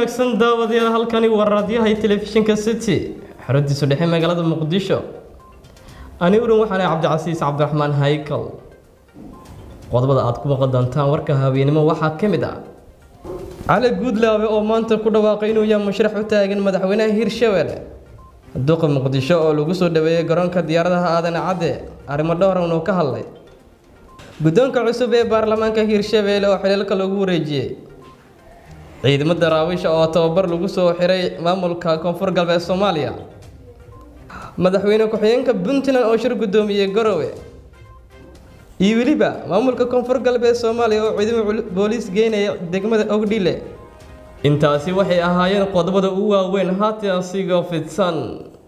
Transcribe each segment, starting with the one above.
wanaagsan daawadayaal halkani waa raadyahay telefishinka city xaradiisu dhexe magaalada muqdisho ani uran waxaana cabdicasiis cabdiraxmaan haykal qodobada aad ku maqan doontaan warka haweenimo waxaa ka mid ah cali guudlaabe oo maanta ku dhawaaqay inuu yahay musharax u taagan madaxweynaha hirshabelle duqa muqdisho oo lagu soo dhaweeyey garoonka diyaaradaha aadan cadde arrimo dhowran uu ka hadlay guddoonka cusub ee baarlamaanka hirshabelle oo xiliilka lagu wareejiyey ciidamo daraawiisha oo tababar lagu soo xiray maamulka koonfur galbeed soomaaliya madaxweyne ku-xigeenka puntland oo shir guddoomiyey garowe iyo weliba maamulka koonfur galbeed soomaaliya oo ciidamo booliis geynaya degmada ogdhile intaasi waxay ahaayeen qodobada ugu waaweyn haatan sigoo fidsan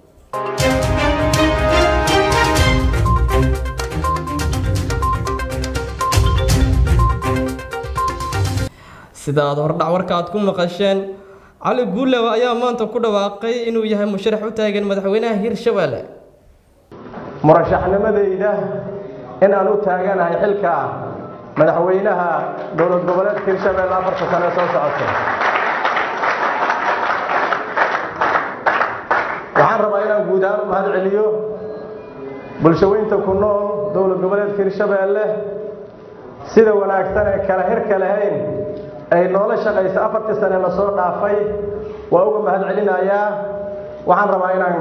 sida aad hordhac warka aad ku maqasheen cali guulawa ayaa maanta ku dhawaaqay inuu yahay musharax u taagan madaxweynaha hirshabelle murashaxnimadayda in aan u taaganahay xilka madaxweynaha dowlad goboleedka hirshabelle afarta sane soo socota waxaan rabaa inaan guud ahaan u mahad celiyo bulshaweynta ku nool dowlad goboleedka hirshabelle sida wanaagsan ee kala hirka lahayn ay noola shaqaysa afartii sane la soo dhaafay waa uga mahad celinayaa waxaan rabaa inaan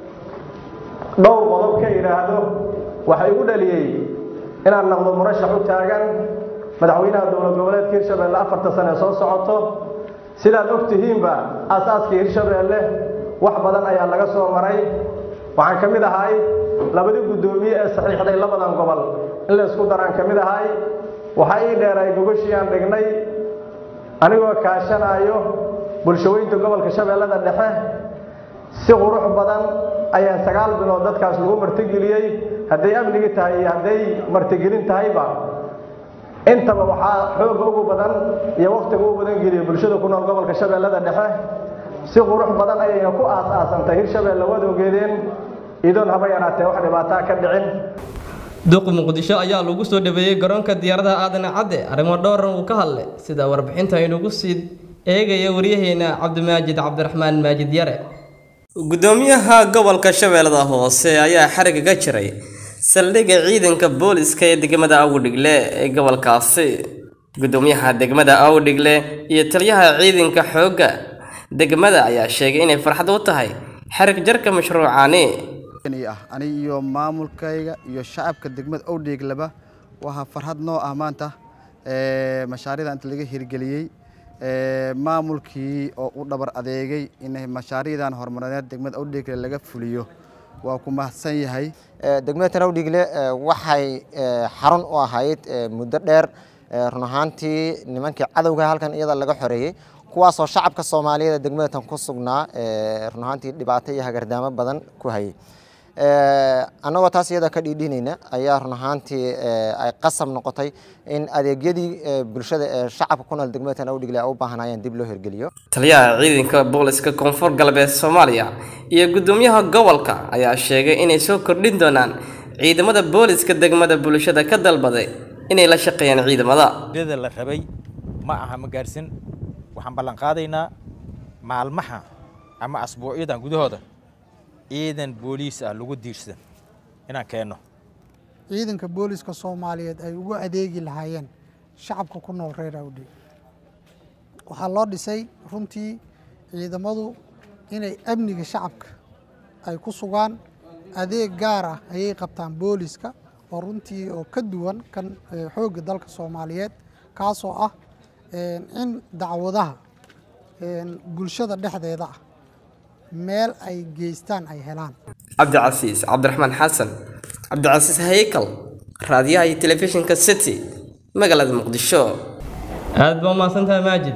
dhowr qodob ka idhaahdo waxa igu dhaliyey inaan noqdo murashax u taagan madaxweynaha dowlad goboleedka hirshabelle afarta sane soo socoto sidaad og tihiinba aasaaska hirshabelle wax badan ayaa laga soo maray waxaan ka mid ahay labadii guddoomiye ee saxiixday labadan gobol in la isku daraan ka mid ahay waxaa ii dheeray gogoshii aan dhignay anigoo kaashanaayo bulshaweynta gobolka shabeellada dhexe si qurux badan ayaa sagaal bilood dadkaas lagu martigeliyey hadday amnigi tahay iyo hadday martigelin tahayba intaba waxaa xooga ugu badan iyo wakhtiga ugu badan geliyay bulshada ku nool gobolka shabeellada dhexe si qurux badan ayayna ku aas-aasantay hirshabelle waad ogeedeen idoon haba yaraatee wax dhibaataa ka dhicin duqa muqdisho ayaa lagu soo dhaweeyey garoonka diyaaradaha aadan cadde arrimo dhowran uu ka hadlay sida warbixinta inugu sii eegaya waryaheena cabdimaajid cabdiraxmaan maajid yare gudoomiyaha gobolka shabeellada hoose ayaa xariga ka jiray saldhigga ciidanka booliska ee degmada awdhigle ee gobolkaasi gudoomiyaha degmada awdhigle iyo taliyaha ciidanka xoogga degmada ayaa sheegay inay farxad u tahay xarig jarka mashruucani ah aniga iyo maamulkayga iyo shacabka degmada owdheeglaba waxaa farxad noo ah maanta mashaariicda inta laga hirgeliyey maamulkii oo u dhabar adeegay in mashaariicdan horumarineed degmada owdheegle laga fuliyo waa ku mahadsan yahay degmada tan owdheegle waxay xarun u ahayd muddo dheer run ahaantii nimankii cadowga halkan iyada laga xoreeyey kuwaasoo shacabka soomaaliyeed degmada tan ku sugnaa run ahaantii dhibaato iyo hagardaamo badan ku hayay annagoo taas iyada ka dhiidhinayna ayaa run ahaantii ay qasab noqotay in adeegyadii bulshada ee shacabka ku nool degmada tan awdhigle ay u baahanayeen dib loo hirgeliyo taliyaha ciidanka booliska koonfur galbeed soomaaliya iyo gudoomiyaha gobolka ayaa sheegay inay soo kordhin doonaan ciidamada booliska degmada bulshada ka dalbaday inay la shaqeeyaan ciidamada la rabay ma aha ma gaarsin waxaan ballan qaadaynaa maalmaha ama asbuucyadan gudahooda ciidan booliis ah lagu diirsan inaan keenno ciidanka booliska soomaaliyeed ay ugu adeegi lahaayeen shacabka ku nool reer awdhe waxaa loo dhisay runtii ciidamadu inay amniga shacabka ay ku sugaan adeeg gaar ah ayay qabtaan booliska oo runtii oo ka duwan kan xoogga dalka soomaaliyeed kaasoo ah in dacwadaha bulshada dhexdeeda ah meel ay geystaan ay helaan cabdicasiis cabdiraxmaan xasan cabdicasiis haykal raadiyaha iyo telefishinka city magaalada muqdisho aada baa umahadsantahay maajid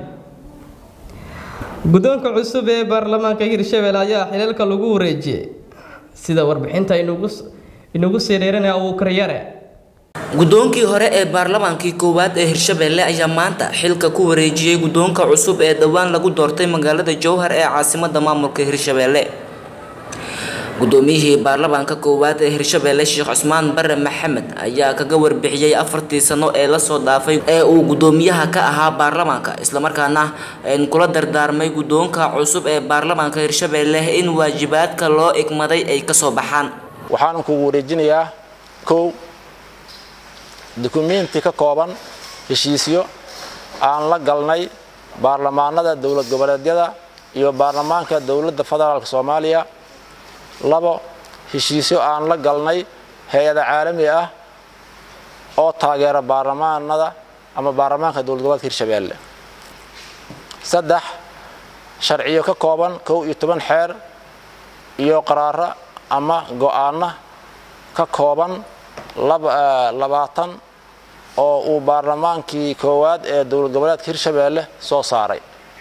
guddoonka cusub ee baarlamaanka hirshabelle ayaa xiliilka lagu wareejiyey sida warbixinta inagu sii dheeranaya abuukaryare guddoonkii hore ee baarlamaankii koowaad ee hirshabelle ayaa maanta xilka ku wareejiyey guddoonka cusub ee dhowaan lagu doortay magaalada jowhar ee caasimada maamulka hirshabelle gudoomiyihii baarlamaanka koowaad ee hirshabelle sheekh cusmaan bare maxamed ayaa kaga warbixiyey afartii sano ee lasoo dhaafay ee uu gudoomiyaha ka ahaa baarlamaanka islamarkaana kula dardaarmay guddoonka cusub ee baarlamaanka hirshabelle in waajibaadka loo igmaday ay kasoo baxaan waxaanan kugu wareejinayaa kow dukumenti ka kooban heshiisyo aan la galnay baarlamaanada dowlad goboleedyada iyo baarlamaanka dowladda federaalk soomaaliya labo heshiisyo aan la galnay hay-ada caalami ah oo taageera baarlamaanada ama baarlamaanka dowlad goboleedka hirshabeelle saddex sharciyo ka kooban kow iyo toban xeer iyo qaraaro ama go-aano ka kooban labaatan oo uu baarlamaankii koowaad ee dowlad goboleedka hirshabeelle soo saaray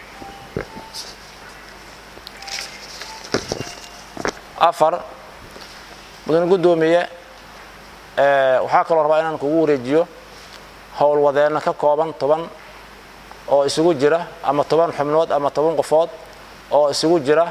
afar mudane guddoomiye waxaa kaloo rabaa inaan kugu wareejiyo howlwadeenna ka kooban toban oo isugu jira ama toban xubnood ama toban qofood oo isugu jira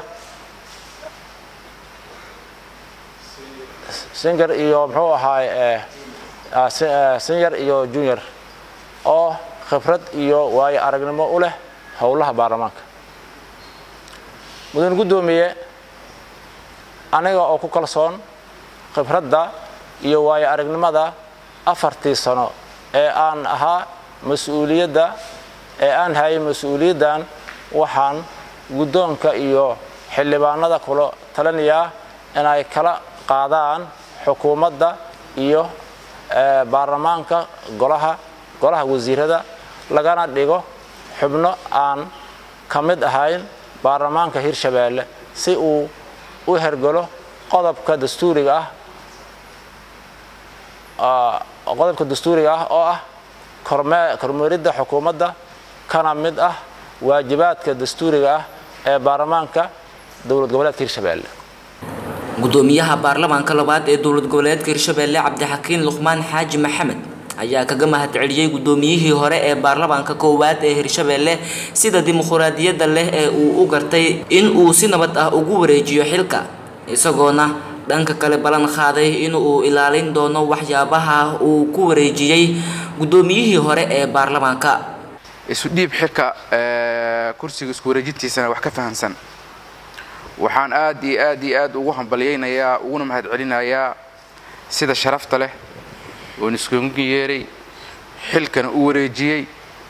singer iyo muxuu ahaay senior iyo junior oo khibrad iyo waayo aragnimo u leh howlaha baarlamaanka mudane guddoomiye aniga oo ku kalsoon khibradda iyo waayo aragnimada afartii sano ee aan ahaa mas-uuliyadda ee aan hayay mas-uuliyaddan waxaan guddoonka iyo xildhibaanada kula talinayaa inay kala qaadaan xukuumadda iyo baarlamaanka golaha golaha wasiirada lagana dhigo xubno aan ka mid ahayn baarlamaanka hirshabeelle si uu u hergalo qodobka dastuuriga ah qodobka dastuuriga ah oo ah kormeeridda xukuumadda kana mid ah waajibaadka dastuuriga ah ee baarlamaanka dowlad goboleedka hirshabeelle gudoomiyaha baarlamaanka labaad ee dowlad goboleedka hirshabelle cabdixakiin luqmaan xaaji maxamed ayaa kaga mahadceliyey gudoomiyihii hore ee baarlamaanka koowaad ee hirshabelle sida dimuquraadiyadda leh ee uu u gartay in uu si nabad ah ugu wareejiyo xilka isagoona dhanka kale ballan qaaday in uu ilaalin doono waxyaabaha uu ku wareejiyey gudoomiyihii hore ee baarlamaanka isu dhiib xilka kursiga isku wareejintiisana wax ka fahamsan waxaan aad iyo aad iyo aad ugu hambalyaynayaa uguna mahadcelinayaa sida sharafta leh oon iskugu yeeray xilkana u wareejiyey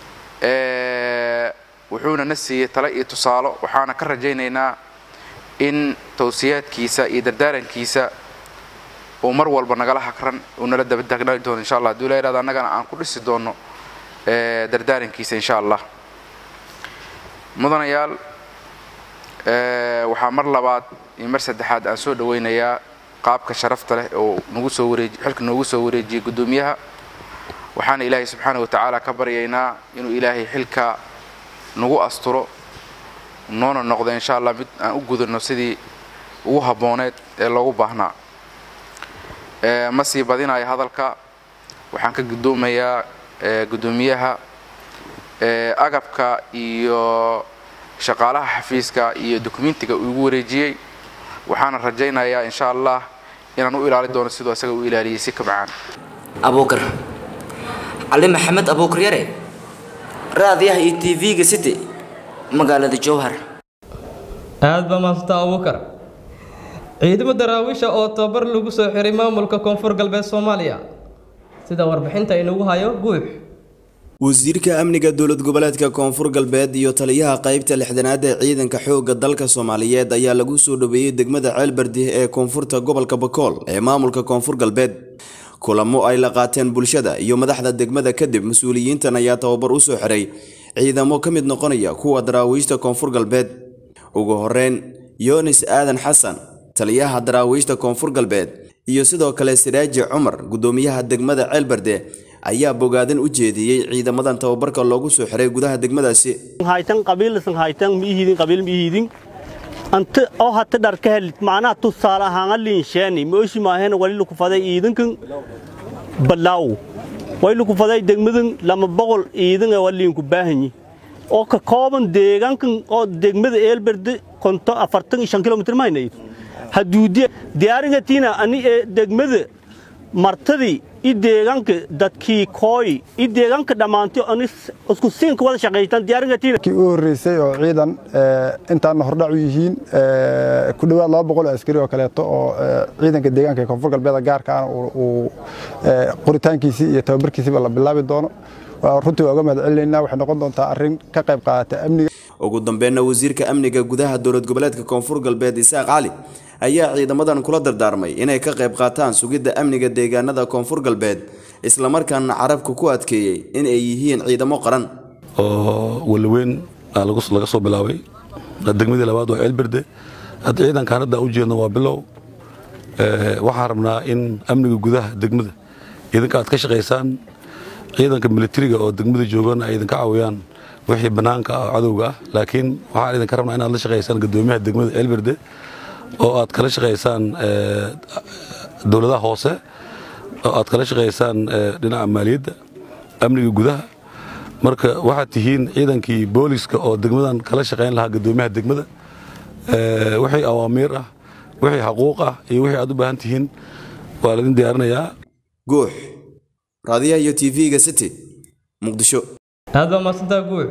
wuxuuna na siiyey tale iyo tusaalo waxaana ka rajaynaynaa in tawsiyaadkiisa iyo dardaarankiisa uu mar walba nagala hakran uu nala daba taagnaan doono insha allah haduu la yidhahdo annagana aan ku dhisi doono dardaarankiisa insha allah mudanayaal waxaa mar labaad iyo mar saddexaad aan soo dhawaynayaa qaabka sharafta leh oo nagu soo wareeji xilka noogu soo wareejiyey guddoomiyaha waxaana ilaahay subxaana wa tacaala ka baryaynaa inuu ilaahay xilka nagu asturo noona noqdo insha allah mid aan u gudano sidii ugu habbooneed ee loogu baahnaa ma sii badinayo hadalka waxaan ka guddoomayaa guddoomiyaha agabka iyo shaqaalaha xafiiska iyo dokumentiga uu igu wareejiyey waxaana rajaynayaa insha allah inaan u ilaali doono siduu isaga u ilaaliyey si ka macaan abuukar cali maxamed abuukar yare raadiyaha iyo t v-ga city magaalada jowhar aad baa maasanta abuukar ciidamo daraawiisha oo tababar lagu soo xiray maamulka koonfur galbeed soomaaliya sida warbixinta inugu hayo guux wasiirka amniga dowlad goboleedka koonfur galbeed iyo taliyaha qaybta lixdanaad ee ciidanka xoogga dalka soomaaliyeed ayaa lagu soo dhaweeyey degmada ceelbardi ee koonfurta gobolka bakool ee maamulka koonfur galbeed kulamo ay la qaateen bulshada iyo madaxda degmada kadib mas-uuliyiintan ayaa tababar u soo xiray ciidamo ka mid noqonaya kuwa daraawiishta koonfur galbeed ugu horeyn yonis aadan xasan taliyaha daraawiishta koonfur galbeed iyo sidoo kale siraaji cumar guddoomiyaha degmada ceelbarde ayaa bogaadin u jeediyey ciidamadan tababarka loogu soo xiray gudaha degmadaasi haytan qabiilsan haytan miihidin qabiil miihidin anta oo hata dhar ka helit macnaha tusaale ahaan liinsheeni mooshi maaheen wali lagu faday iidankan balaaw way lagu faday degmadan lama boqol iidan ee waliinku baahanyi oo ka kooban deegaankan oo degmada eelberde konto afartan iyo shan kilomitir mahaynay haduudiya diyaaringatiina ani ee degmada martadii i deegaanka dadkii kooy i deegaanka dhammaantay ani isku siinka wada shaqaystaan diyaaringatiina kii u horreysay oo ciidan intaana hordhac u yihiin ku dhowaad laba boqol oo askari oo kaleeto oo ciidanka deegaanka ee koonfur galbeeda gaarkaana uu qoritaankiisii iyo tababarkiisiiba la bilaabi doono runtii waa uga mahad celinaynaa waxay noqon doontaa arrin ka qayb qaadata amniga ugu dambeynna wasiirka amniga gudaha dowlad goboleedka koonfur galbeed isaaq cali ayaa ciidamadan kula dardaarmay inay ka qayb qaataan sugidda amniga deegaanada koonfur galbeed islamarkaana carabka ku adkeeyey in ay yihiin ciidamo qaran oo walaweyn laga soo bilaabay degmadii labaad waa ceelberde hadda ciidankaan hadda u jeedno waa bilow waxaan rabnaa in amniga gudaha degmada idinka aad ka shaqaysaan ciidanka militariga oo degmada joogana ay idinka caawiyaan wixii bannaanka ah oo cadowga ah laakiin waxaan idinka rabnaa inaad la shaqaysaan guddoomiyaha degmada ceelberde oo aad kala shaqaysaan dowladaha hoose oo aad kala shaqaysaan dhinaca maaliyadda amniga gudaha marka waxaad tihiin ciidankii booliska oo degmadan kala shaqayn lahaa guddoomiyaha degmada wixii awaamiir ah wixii xaquuq ah iyo wixii aad u baahan tihiin waa laidin diyaarinayaa guux raadiyaha iyo tv-ga city muqdisho aad baa mahadsantaa guux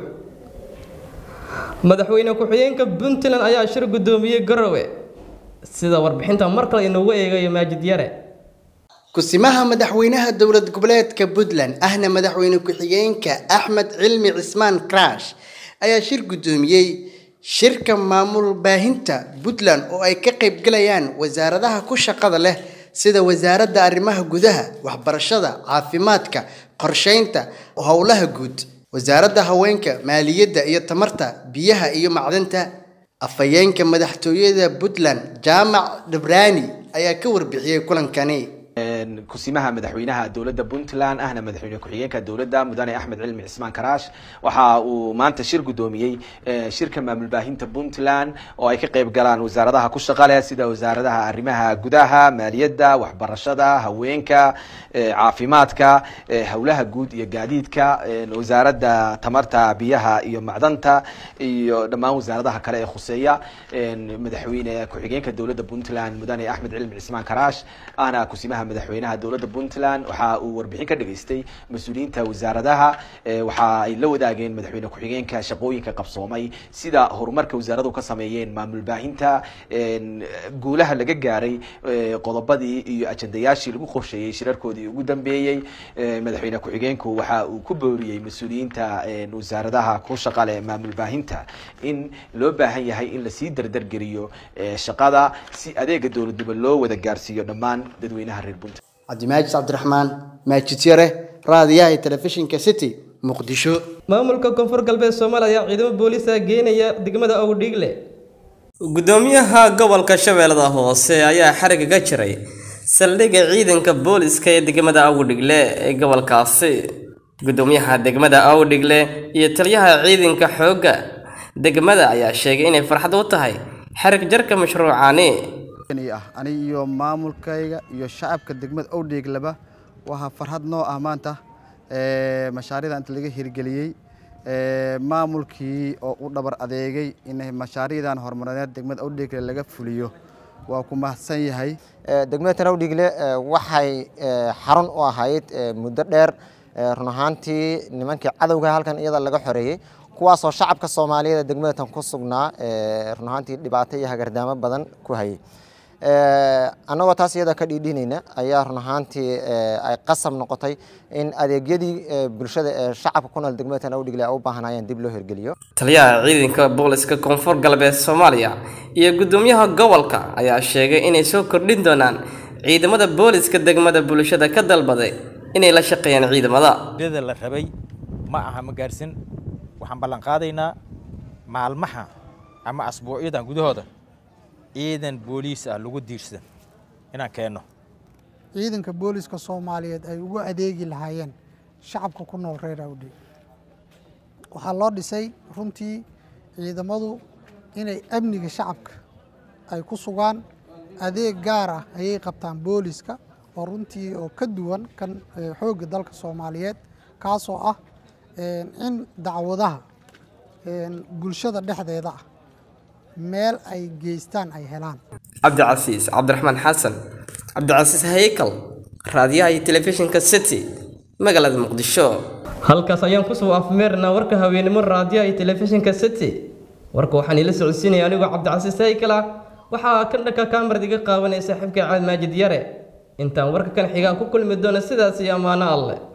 madaxweyne ku-xigeenka puntland ayaa shir guddoomiyey garowe sida warbixinta mar kale inoogu eegayo maajid yare kusimaha madaxweynaha dowlad goboleedka puntland ahna madaxweyne ku-xigeenka axmed cilmi cismaan crash ayaa shir guddoomiyey shirka maamul baahinta puntland oo ay ka qaybgalayaan wasaaradaha ku shaqada leh sida wasaaradda arrimaha gudaha waxbarashada caafimaadka qorsheynta howlaha guud wasaaradda haweenka maaliyadda iyo tamarta biyaha iyo macdanta afhayeenka madaxtooyada puntland jaamac dhibraani ayaa ka warbixiyey kulankani kusimaha madaxweynaha dowladda puntland ahna madaxweyne ku-xigeenka dowladda mudane axmed cilmi cismaan karaash waxa uu maanta shir guddoomiyey shirka maamul baahinta puntland oo ay ka qayb galaan wasaaradaha ku shaqa leh sida wasaaradaha arrimaha gudaha maaliyadda waxbarashada haweenka caafimaadka howlaha guud iyo gaadiidka wasaaradda tamarta biyaha iyo macdanta iyo dhammaan wasaaradaha kale ee khuseeya madaxweyne ku-xigeenka dowladda puntland mudane axmed cilmi cismaan karaash ahna kusimaha madaxweynaha dowladda puntland waxa uu warbixin ka dhageystay mas-uuliyiinta wasaaradaha waxa ay la wadaageen madaxweyne ku-xigeenka shaqooyinka qabsoomay sida horumarka wasaaradu ka sameeyeen maamul baahinta guulaha laga gaaray qodobadii iyo ajandayaashii lagu qorsheeyey shirarkoodii ugu dambeeyey madaxweyne ku-xigeenku waxa uu ku booriyey mas-uuliyiinta wasaaradaha ku shaqa leh maamul baahinta in loo baahan yahay in lasii dardargeliyo shaqada si adeega dowladnimo loo wada gaarsiiyo dhammaan dadweynaha reer puntland cabdimaajid cabdiraxmaan maajid yare raadiyaha telefishinka city muqdisho maamulka koonfur galbeed soomaaliya ayaa ciidamo booliisa geenaya degmada owdhiigle gudoomiyaha gobolka shabeellada hoose ayaa xariga ka jiray saldhigga ciidanka booliska ee degmada awdhigle ee gobolkaasi gudoomiyaha degmada awdhigle iyo taliyaha ciidanka xoogga degmada ayaa sheegay inay farxad u tahay xarig jarka mashruucani ah ani iyo maamulkayga iyo shacabka degmada owdheeglaba waxaa farxad noo ah maanta mashaariicda inta laga hirgeliyey maamulkii oo u dhabar adeegay in mashaariicdan horumarineed degmada owdheegle laga fuliyo waa ku mahadsan yahay degmada tanawdhigle waxay xarun u ahayd muddo dheer run ahaantii nimankii cadowga halkan iyada laga xoreeyey kuwaasoo shacabka soomaaliyeed degmada tan ku sugnaa run ahaantii dhibaato iyo hagardaamo badan ku hayay annagoo taas iyada ka dhiidhinayna ayaa run ahaantii ay qasab noqotay in adeegyadii bulshada ee shacabka ku nool degmada tanawdhigle ay u baahanayeen dib loo hirgeliyo taliyaha ciidanka booliska koonfur galbeed soomaaliya iyo gudoomiyaha gobolka ayaa sheegay inay soo kordhin doonaan ciidamada booliska degmada bulshada ka dalbaday inay la shaqeeyaan ciidamada da la rabay ma aha ma gaarsin waxaan ballan qaadaynaa maalmaha ama asbuucyadan gudahooda ciidan booliis ah lagu diirsan inaan keenno ciidanka booliska soomaaliyeed ay ugu adeegi lahaayeen shacabka ku nool reer awdhe waxaa loo dhisay runtii ciidamadu inay amniga shacabka ay ku sugaan adeeg gaar ah ayay qabtaan booliska oo runtii oo ka duwan kan xoogga dalka soomaaliyeed kaasoo ah in dacwadaha bulshada dhexdeeda ah meel ay geystaan ay helaan cabdicasiis cabdiraxmaan xasan cabdicasiis haykal raadiyaha iyo telefishinka city magaalada muqdisho halkaas ayaan kusoo afmeernaa warka haweenimo raadiyaha iyo telefishinka city warka waxaan ila socodsiinaya anigoo cabdicasiis haykal ah waxaa kan dhanka kaamarad iga qaawanaya saaxiibka caad maajid yare intaan warka kan xigaa ku kulmi doono sidaas iyo ammaano alleh